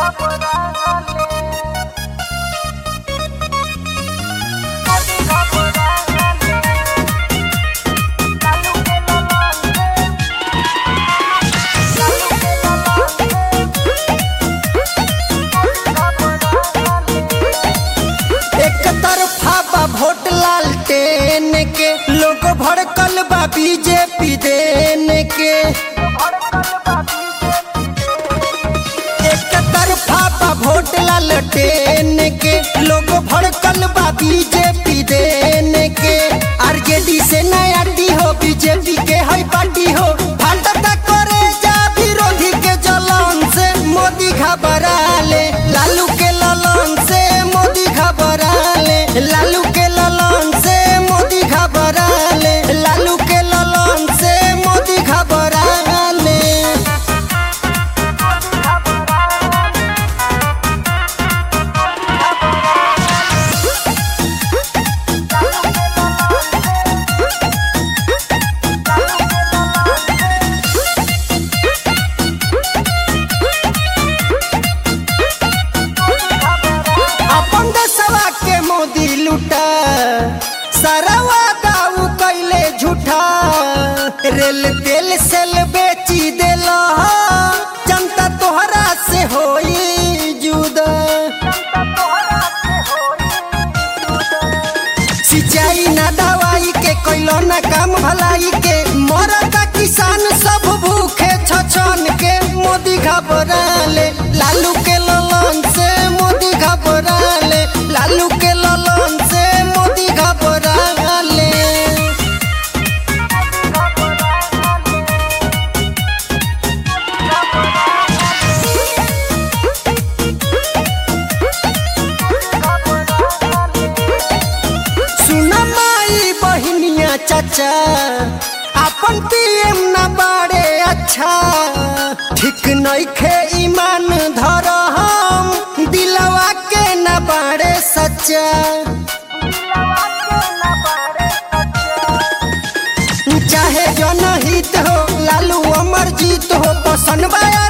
एक तरफा बा वोट लालटेन के लोग भड़कल बा बीजेपी देने के एक तरफा बा वोट लालटेन के लोग भड़कल बा बीजेपी देने के आरजेडी से नया डी हो बीजेपी के है पार्टी हो फालतता करे जा विरोधी के जलन से मोदी घबरा ले लालू के ललन से मोदी घबरा ले लालू के ललन से मोदी घबरा ले लालू के ललन से मोदी घबरा ले अपन देशवा के मोदी लूटा सारा वादा उ कैले झूठा रेल तेल सेल बेची देला जनता तोहरा से होई जुदा सिंचाई ना दवाई के कैलो ना काम भलाई के मरता किसान सब भूखे छछन के मोदी घबरा ले लालू के ललन से मोदी घबरा ले लालू के ललन से मोदी घबरा ले सुना माई बहिनिया चाचा अपन पीएम ना बाड़े अच्छा ठीक नइखे ईमान धर हम दिलवा के ना बाड़े सच्चा चाहे जनहित हो लालू अमर जीत हो पसंद बा